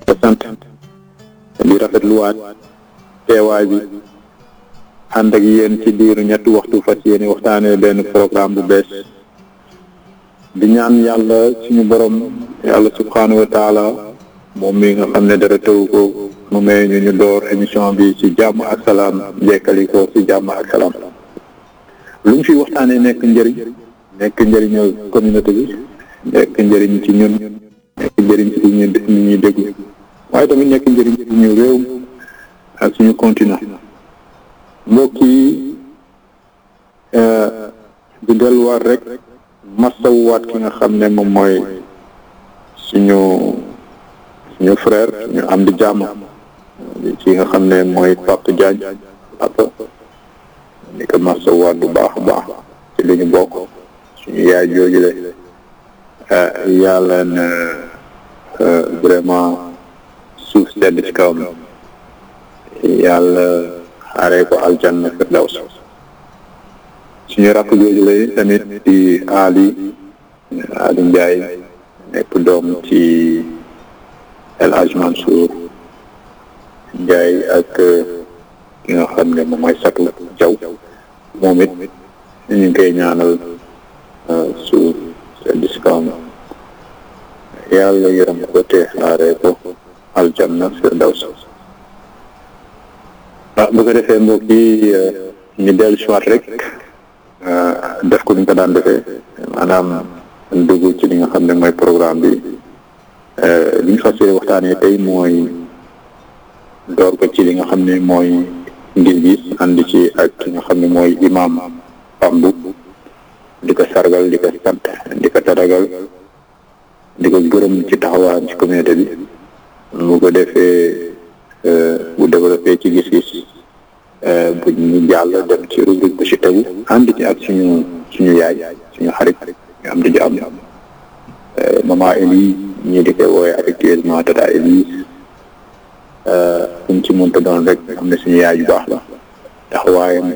ko sant di rafetluwaat teewaay bi ànd ak yéen ci diiru ñetti waxtu fas yéene waxtaanee benn programme bu bees di ñaan yàlla suñu borom yàlla subhaanahu wa taala moom mi nga xam ne dara tëw ko mu may ñu ñu door émission bi ci jàmm ak salaam jekkali ko ci jàmm ak salaam lu ñu fi waxtaanee nekk njëriñ nekk njëriñal communauté bi nekk njëriñ ci ñun nekk njëriñ ci ñu nit ñuy déglu waaye tamit nekk njëriñ ci ñu réew ak suñu continent mbokk yi di delluwaat rek masawuwaat ki nga xam ne moom mooy suñu suñu frère ñu am di jàmm ci nga xam ne mooy Papa Diagne papa di ko masawuwaat bu baax a baax ci li ñu bokk suñu yaay jooju le yàlla na vraiment suuf sedd ci kawam yàlla xaaree ko aljanna firdaws suñu rakk jooju lay tamit di Ali Ali Ndiaye nekk doom ci El Hadj Mansour Ndiaye ak ki nga xam ne moom mooy Satu Jaw moom it ñu ngi koy ñaanal suuf sedd ci kawam yàlla yërëm ko te xaaree ko aljanna firdaws ah bu ko defee mbokk yi ñu dellu si waat rek def ko ni ñu ko daan defee maanaam dugg ci li nga xam ne mooy programme bi li ñu fas yéene waxtaanee tey mooy door ko ci li nga xam ne mooy gis-gis ànd ci ak ki nga xam ne mooy imam Pambu di ko sargal di ko sant di ko taragal di ko gërëm ci taxawaayam ci communauté bi mu ko defee bu développé ci gis-gis bu ñu jàll dem ci rubrique bu ci tegu ànd ci ak suñu suñu yaay suñu xarit ñu am di jàmm maman Elie ñii di koy woowee affectueusement tata Elise fu ci mënta doon rek am na suñu yaay yu baax la taxawaayam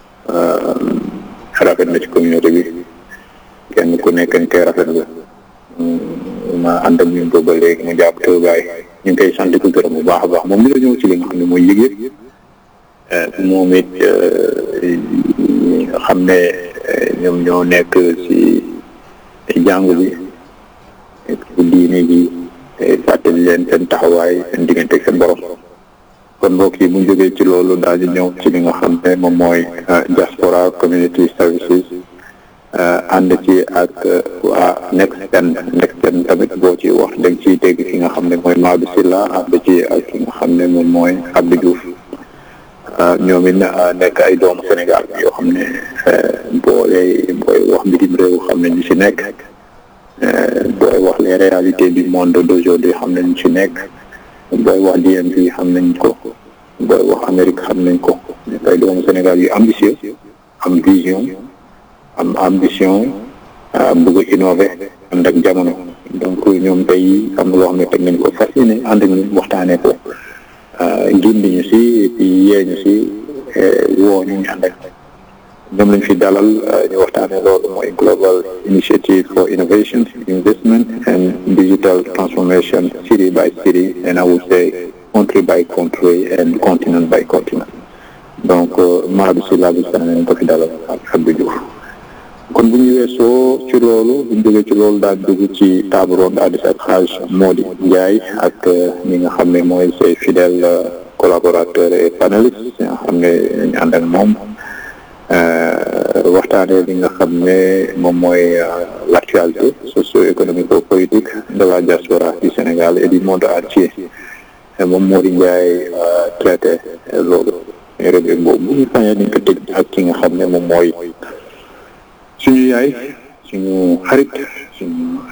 rafet na ci communauté bi kenn ku nekk ñu koy rafet la ma ànd ak ñun booba léegi mu jàpp toogaay ñu ngi koy sant ko gërëm bu baax a baax moom mi la ñëw ci li nga xam ne mooy yëg-yëg moom it ñi nga xam ne ñoom ñoo nekk ci jàngu bi ci diine ji fàttali leen seen taxawaay seen diggante ak seen borom kon mbokk yi bu ñu jógee ci loolu daal di ñëw ci li nga xam ne moom mooy diaspora community services ànd ci ak waa Nexten Nexten tamit boo ci wax da nga ciy dégg ki nga xam ne mooy Maodo Sylla ànd ci ak ki nga xam ne moom mooy Abdou Diouf ñoom it nekk ay doomu Sénégal yoo xam ne booy booy wax bitim réew xam ne ñu ci nekk booy wax les réalités du monde d'aujourd'hui xam ne ñu ci nekk booy wax DMV xam nañ ko booy wax Amérique xam nañ ko nekk ay doomu Sénégal yu ambitieux am vision am ambition bëgg innover ànd ak jamono donc ñoom tey am na loo xam ne teg nañ ko fas yéene ànd ak ñun waxtaanee ko gindi ñu si et puis yee ñu si woo ñu ñu ànd ak ñoom lañ fi dalal ñu waxtaanee loolu mooy global initiative for innovation investment and digital transformation city by city and I would say country by country and continent by continent donc Maodo Sylla bi sax nañ ko fi dalal ak Abdou Diouf kon bu ñu weesoo ci loolu bu ñu jógee ci loolu daal dugg ci table ronde àddis ak xaaj Mody Ndiaye ak ñi nga xam ne mooy ses fidèles collaborateurs et panélistes nga xam ne ñu ànd ak moom waxtaanee li nga xam ne moom mooy l'actualité socio-économico-politique de la diaspora du Sénégal et du monde entier moom Mody Ndiaye traité loolu rubrique boobu bu ñu fañee dañ ko tëj ak ki nga xam ne moom mooy suñu yaay suñu xarit suñu